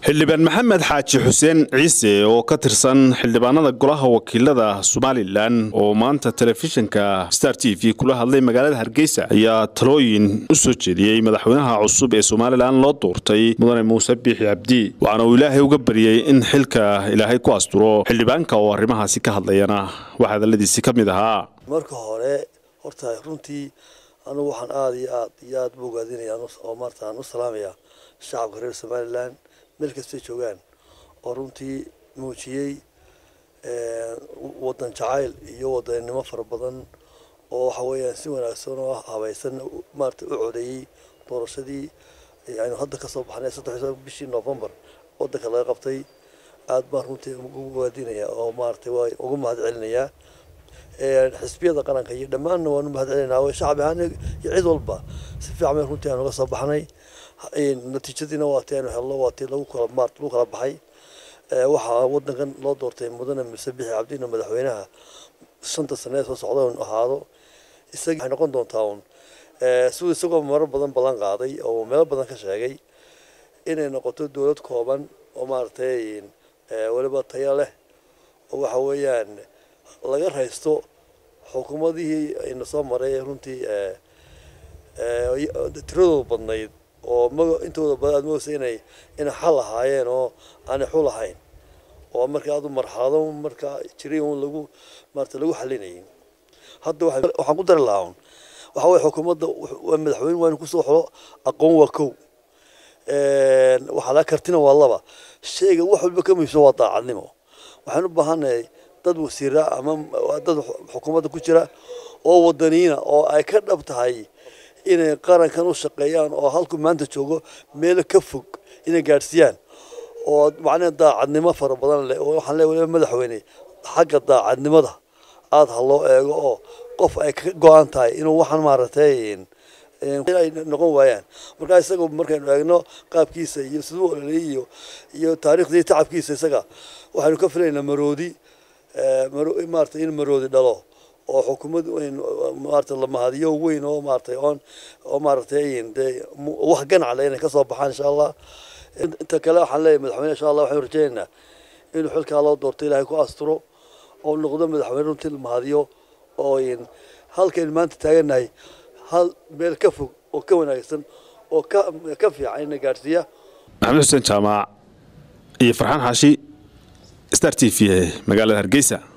xildhibaan maxamed xaaji xuseen ciise oo ka tirsan xildhibaanada golaha wakiilada somalilan oo maanta telefishinka star t v kula hadlay magaalada hargeysa ayaa talooyin u soo jeediyey madaxweynaha cusub ee somalilan loo doortay mudane muuse biixi cabdi waxaana uu ilaahay uga baryey in xilka ilaahay ku asturo xildhibaanka oo arrimahaasi ka hadlayana wax hadalladiisi ka mid ahaa marka hore horta runtii anugu waxaan aada iyo aad iyo aada u ogaadinaya oo maarta aan u salaamaya shacabka reer somalilan meel kastay joogaan oo runtii muujiyey wadan jacayl iyo wadaninimo fara badan oo waxa weeyaan si wanaagsan oo habaysan maarata u codeeyey doorashadii aynu hadda kasoo baxnay saddex bishii november wadanka laga qabtay aad baan runtii ugu ogaadinaya oo maarata waa ugu mahad celinayaa xisbiyada qaranka iyo dhammaanna waanu mahad celinaa shacbi ahaan iyo cid walba si fiican bay runtii aan uga soo baxnay natiijadiina waa tii aynu helno waa tii lagu kala maart lagu kala baxay waxaa wadankan loo doortay mudane muse bixi cabdina madaxweynaha shanta sane ee soo socda inu ahaado isaga waxay noqon doontaa un siduu isagoo marar badan ballan qaaday oo meelo badan ka sheegay inay noqoto dowlad kooban oo maaragtay weliba tayo leh oo waxa weeyaan laga raysto xukuumadihii ayna soo maray runtii tiradooda badnayd oo ma intooda badan aad moodaysa inay inay xal ahaayeen oo aanay xul ahayn oo marka aad u marxalado marka jiray un lagu maarata lagu xalinayay hadda waxaan ku dari lahaa un waxa weye xukuumadda waa madaxweyne waa inu kusoo xolo aqoon waa kow waxaa laga kartina waa laba shayga wax walba ka muhiimsan waa daacadnimo waxaan u baahanahay dad wasiira ama dad xukuumadda ku jira oo wadaniina oo ay ka dhab tahay inay qarankan u shaqeeyaan oo halku maanta joogo meelo ka fog inay gaadhsiiyaan oo macnaha daacadnimo fara badan leh oo waxaan leeyahay waliba madaxweyne xagga daacadnimada aada ha loo eego oo qof ay ka go-an tahay inuu waxaan maaragtay ay noqon waayaan markaa isaga markaynu eegno qaabkiisa iyo siduu ololeyay iyo iyo taariikhdii tacabkiisa isaga waxaynu ka filaynaa maroodi maarata in maroodi dhalo oo xukuumad maarata la mahadiyo weyn oo maaratay oon oo maaratay dee wax ganacle inay kasoo baxaan insha allah inta kale waxaan leeyahay madaxweyne insha allah waxaynu rajaynaynaa inuu xilkaa loo doorto ilaahay ku asturo oo noqdo madaxweyne runtii la mahadiyo oo halkaynu maanta taagannahay hal meel ka fog oo ka wanaagsan oo ka ka fiican ina gaadhsiiya maxamed xuseen jaamac iyo farxaan xaashi star t v magaalada hargeysa